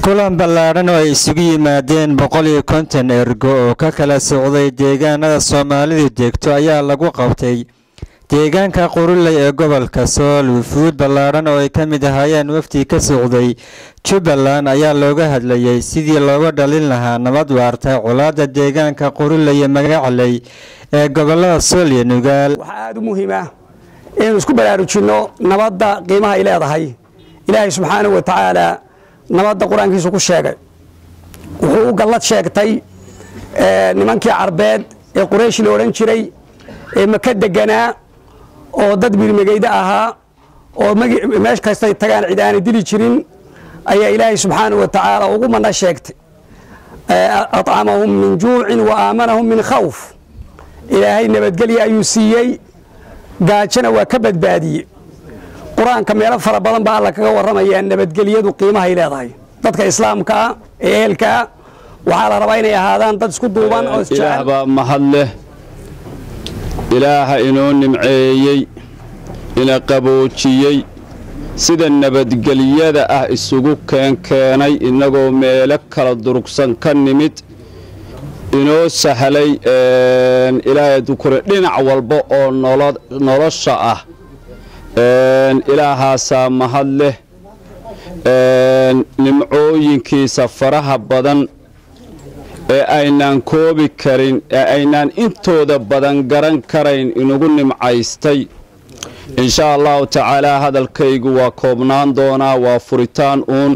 kulan ballaadhan oo ay isugu yimaadeen boqol iyo konton ergo oo ka kala socday deegaanada soomaalidu degto ayaa lagu qabtay deegaanka quruley ee gobolka sool wufuud ballaadhan oo ay ka mid ahaayeen wafdi ka socday jubbaland ayaa looga hadlayay sidii looga dhalin lahaa nabad waarta colaadda deegaanka quruley ee magacaley ee gobolada sool iyo nugaal waxaa aada u muhiima inaynu isku baraarujinno nabadda qiimaha ay leedahay ilaahay subxaanahu wa tacaala nabadda qur-aankiisu ku sheegay wuxuu u gallad sheegtay nimankii carbeed ee quraysh la odhan jiray ee maka deganaa oo dad birmegeyda ahaa oo meesh kastay tagaan cid aanay dili jirin ayaa ilaahay subxaanahu wa tacaala ugu mana sheegtay acamahum min juucin wa aamanahum min khawf ilaahay nabadgelya ayuu siiyey gaajana waa ka badbaadiyey qur-aanka meelo fara badan baa alla kaga warramayaa nabadgelyadu qiimahay leedahay dadka islaamka ah ee ehelkaa waxaa la rabaa inay ahaadaan dad isku duuban oo ilaah baa mahad leh ilaaha inoo nimceeyey ina qaboojiyey sida nabadgelyada ah isugu keenkeenay innagoo meelo kala durugsan ka nimid inoo sahlay ilaahay dukure dhinac walba oo nolosha ah ilaahaasaa mahad leh nimcooyinkiisa faraha badan ee aynaan koobi karin ee aynaan intooda badan garan karayn inugu nimcaystay inshaa allahu tacaalaa hadalkaygu waa koobnaan doonaa waa furitaan uun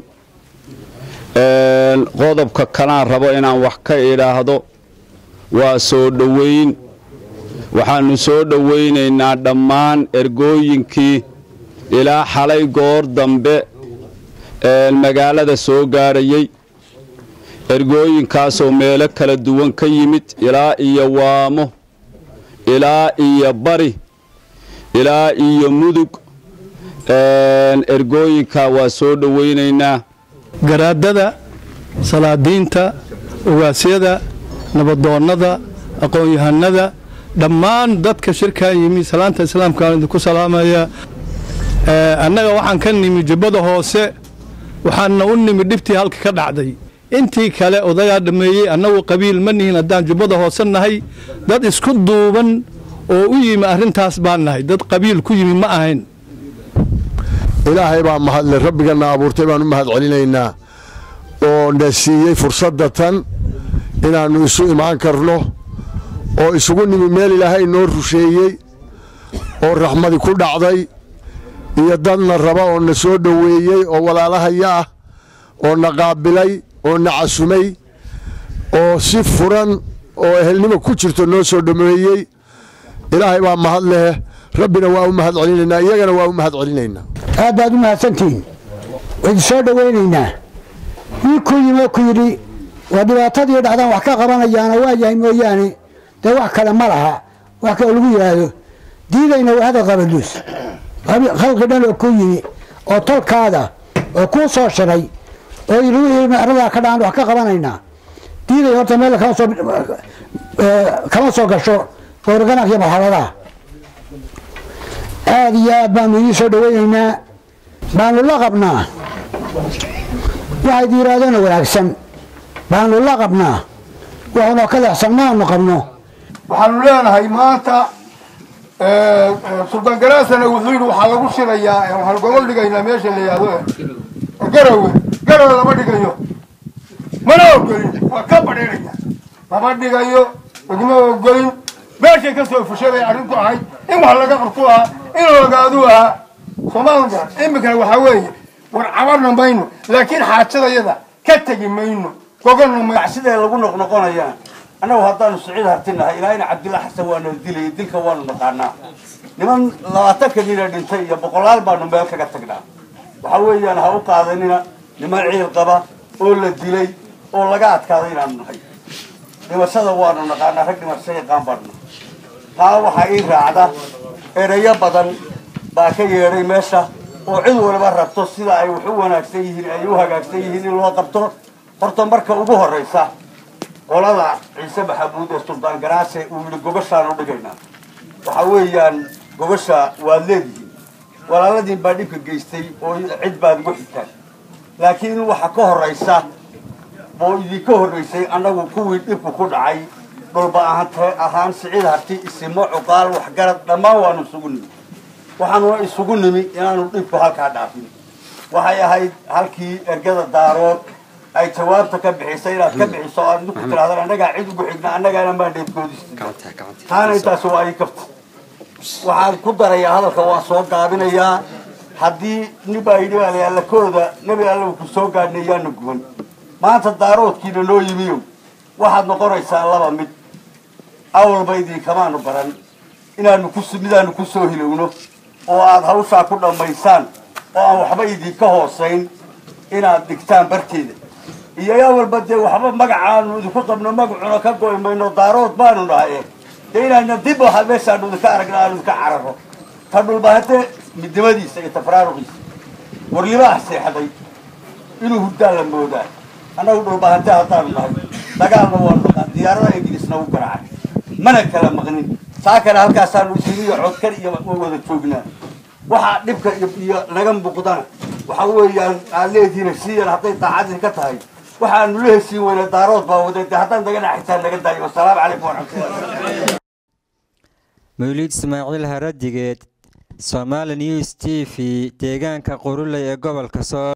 qodobka kalaan rabo inaan wax ka idhaahdo waa soo dhowayn waxaannu soo dhowaynaynaa dhammaan ergooyinkii ilaa xalay goor dambe magaalada soo gaadhayey ergooyinkaasoo meelo kala duwan ka yimid ilaa iyo waamo ilaa iyo bari ilaa iyo mudug ergooyinkaa waa soo dhowaynaynaa garaadada salaadiinta ogaasyada nabadoonnada aqoon-yahanada dhammaan dadka shirkan yimi salaanta islaamkaan idinku salaamaya annaga waxaan ka nimi jubbada hoose waxaana u nimi dhibtii halka ka dhacday intii kale odagaa dhammeeyey annagu qabiil ma nihin haddaan jubbada hoose nahay dad isku duuban oo u yimi arrintaas baan nahay dad qabiil ku yimi ma ahayn ilaahay baa mahadle rabbigana abuurtay baan u mahad celinaynaa oo na siiyey fursadda tan inaannu isu imaan karno oo isugu nimi meel ilaahay noo rusheeyey oo raxmadi ku dhacday iyo dadna raba oo na soo dhoweeyey oo walaalahaya ah oo na qaabilay oo na casumay oo si furan oo ehelnimo ku jirto noo soo dhomeeyey ilaahay baa mahad leh rabbina waa u mahad celinaynaa iyagana waa u mahad celinaynaa aad baad u mahadsantihiin waidi soo dhowaynaynaa wii ku yimi ku yidhi waa dhibaatadii dhacdaan wax ka qabanayaana waa yahay mooyaane dee wax kale ma laha wax kale lagu yidhaahdo diidayna waa hadal qabaduus khalqi dhan oo ku yimi oo tolkaada oo kuu soo shiray oo yidhi aradaa ka dhacan wax ka qabanaynaa diiday horta meel kama soo gasho goorganac iyo marxaladaha aada iyo aad baanu idiin soo dhawaynaynaa baanu la qabnaa waxayd yidhaahdona wanaagsan baanu la qabnaa waxunoo ka leexsan maanu qabno waxaanu leenahay maanta suldaan garaasana wuxuu yidhi waxaa lagu shirayaa waxaanu gobol dhigaynaa meesha la yihahdo garowe garowe lama dhigayo mana ogolin waa ka badhinaya lama dhigayo laguma ogolin meeshay ka soo fushay bay arrintu ahayd in wax laga qabtu ahaa in lagaaduu ahaa soomaalia garan iminkana waxaa weeye war cabarna mayno laakiin xaajadayada ka tegi mayno gogonna mayno siday lagu noqnoqonayaan annagu haddaanu siciid hartinahay ilaa ina cabdilla xasan waanu dilay dilka waanu naqaanaa niman labaatanka nina dhintay iyo boqolaal baanu meel kaga tagnaa waxa weeyaan ha u qaadanina niman ciil qaba oo la dilay oo laga adkaaday inaanu nahay dhimashada waanu naqaanaa rag dhimasho yaqaan baanu taa waxaa ii raacda erayo badan baa ka yeedhay meesha oo cid waliba rabto sida ay wax u wanaagsan yihiin ay u hagaagsan yihiin in loo qabto horta marka ugu horraysa qolada ciise maxamuud ee suldaan garaase uu yidhi gobashaan u dhigaynaa waxa weeyaan gobasha waad leedihiin walaaladiin baa dhibka geystay oo cid baad ugu xigtaan laakiin waxa ka horraysa oo idinka horraysay annagu kuwii dhibku ku dhacay dhulba ahaan siciid harti isimo cuqaal waxgarad dhammaan waanu isugu nimi waxaanuna isugu nimi inaanu dhibku halkaa dhaafin waxay ahayd halkii ergada daarood ay jawaabta ka bixisay inaad ka bixiso aad idinku tirahdaan annagaa cid ugu xigna annagaana maandheedkoodista taana intaas waa ii kafta waxaan ku darayaa hadalka waa soo gaabinayaa haddii nibaa yidhi baa la allakooda nebi alla ku soo gaadhnay yaana guban maanta daaroodkiina noo yimiyow waxaad noqonaysaa laba mid awalba idinkamaanu baran inaanu ku midaanu ku soo hilowno oo aad hawshaa ku dhammaysaan oo aan waxba idinka hoosayn inaad dhigtaan barteeda iyo awalba dee waxba magacaanu idinku qabno magacuna ka goy mayno daarood baanu nahay dee inaana dib waxa meeshaanu idinka aragna aanu idinka cararo ta dhulbahate midnimadiisa iyo tafraaruqiisa warlibaha seexday inuu hurdaa la moodaa annagu dhulbahante haddaanu nahay dagaalna waanu naqaan diyaarada ingiriisna u garaacay mana kala maqnin saa kale halkaasaanu isiniyo codkar iyo wada joognaa waxaa dhibka iyo naga muuqdana waxa weeyaan aad leedihiin heshiiyan hadday daacadii ka tahay waxaanu la heshiin weyna daarood baa waday dee haddaan naga dhaxitaan naga daayo wasalaamu calaykum waraxmatullahi mawliid ismaaciil haradigeed somaali news t v deegaanka quruley ee gobolka soo